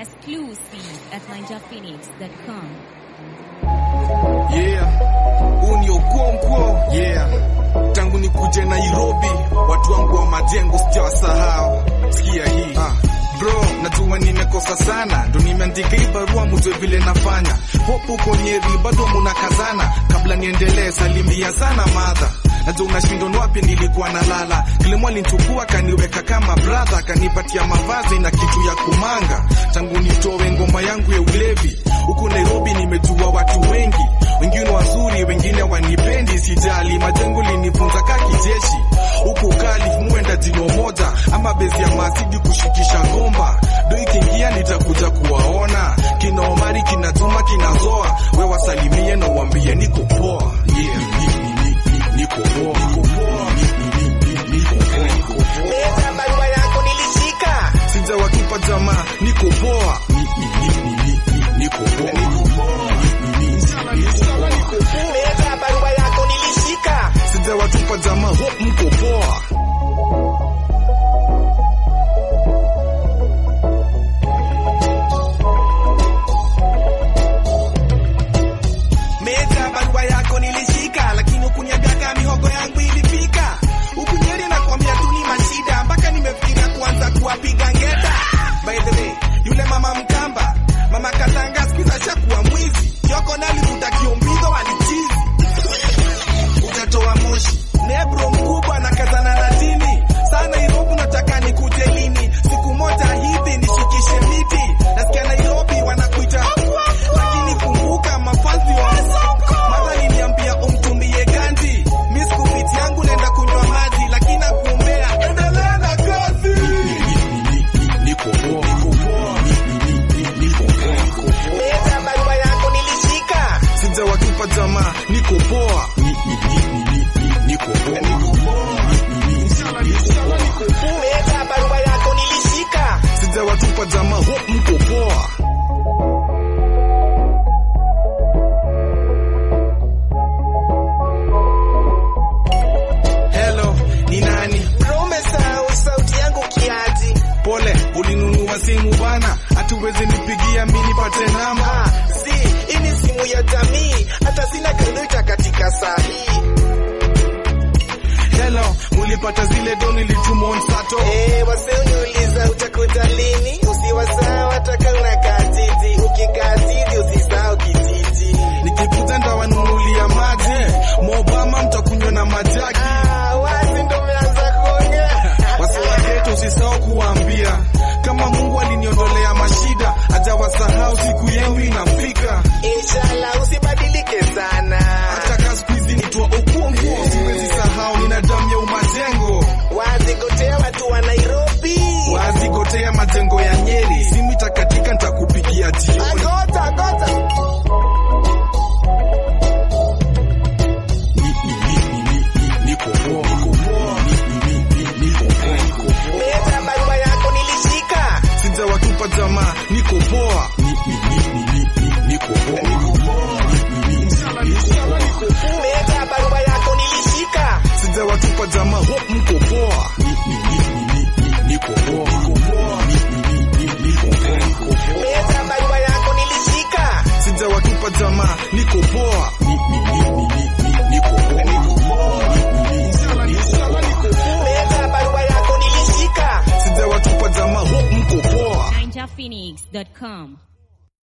Exclusive at ninjaphoenix.com. Yeah, huu ni Okonkwo. Yeah, tangu nikuje Nairobi, watu wangu wa majengo sijawasahau. Sikia hii ah. Bro, najua nimekosa sana, ndo nimeandika hii barua mjue vile nafanya. Hope uko Nyeri bado munakazana, kabla niendelee salimia sana madha Najua unashindwa ni wapi nilikuwa nalala. Kilimo alinichukua kaniweka kama brother, kanipatia mavazi na kitu ya kumanga. Tangu nitowe ngoma yangu ya ulevi, huku Nairobi nimejua watu wengi, wengine wazuri, wengine wanipendi, sijali. Majengo linifunza ka kijeshi, huku kali muenda jino moja ama bezi ya masidi kushikisha ngomba. Do ikiingia nitakuja kuwaona kina Omari, kina Juma, kina Zoa, we wasalimie na uambie niko poa. Yeah, niko poa, niko poa, niko poa, niko poa. Leta barua yako nilishika. Sijawatupa jamaa, niko poa, niko poa, Leta barua yako nilishika. sijawatupa jamaa, hope mko poa. Meta barua yako nilishika, lakini ukuniambia kama mihogo yangu ilifika. Ukunyeri na kuambia tu ni mashida, mpaka nimefikiria kuanza kuwapiga ngeta. By the way, yule mama Mkamba, mama Katanga siku hizi ashakuwa mwizi. Yoko nalivuta kiombizo walichizi. Utatoa moshi. Nebro mkubwa na kazana na dini. Sana Nairobi nataka nikuje lini? Siku moja hivi nishikishe miti. Nasikia Nairobi wanakuita. Lakini kumbuka mafazi wa Mara niliambia umtumie ganji. Miss kupiti yangu naenda kunywa maji lakini nakuombea endelea na kazi. Niko poa, niko poa, niko poa, niko poa. Leta barua yako nilishika. Sijawatupa jamaa, niko poa, niko poa, niko poa. Leta barua yako nilishika. Sijawatupa jamaa, hope mko poa. Hello, ni nani? Umesahau sauti yangu kiaji. Pole, ulinunua simu bana, hatuwezi nipigia mimi nipate namba. Ah, si, hii ni simu ya jamii. Hata sina kalita katika saa hii. Hello, mulipata zile do nilituma on Sato. Eh, wase uniuliza utakuta lini? Usiwasahau hata kama unakaa titi. Ukikaa titi usisahau kititi. Nikikuja ndawanunulia maji, Mobama mtakunywa na majaki. Ah, wazi ndo umeanza kuongea. Wase wa ghetto usisahau kuwaambia kama Mungu aliniondolea mashida, hajawasahau siku yenu inafika. Inshallah usibadilike sana. Hata kama siku hizi nitwa Okonkwo, siwezi sahau nina damu ya umajengo. Wazi gotea watu wa Nairobi. Wazigotea majengo ya Nyeri, simu itakatika nitakupigia jioni. Agota, agota. Niko poa, niko poa, niko poa, niko poa. Leta barua yako nilishika. Sijawatupa jamaa, niko poa, niko poa, niko poa, niko poa. Leta barua yako nilishika. Sijawatupa jamaa, hope mko poa, niko poa, niko poa, niko poa, niko poa. Leta barua yako nilishika. Sijawatupa jamaa, niko poa, niko poa, niko poa, niko poa. Leta barua yako nilishika. Sijawatupa jamaa, hope mko poa. ninjaphoenix.com.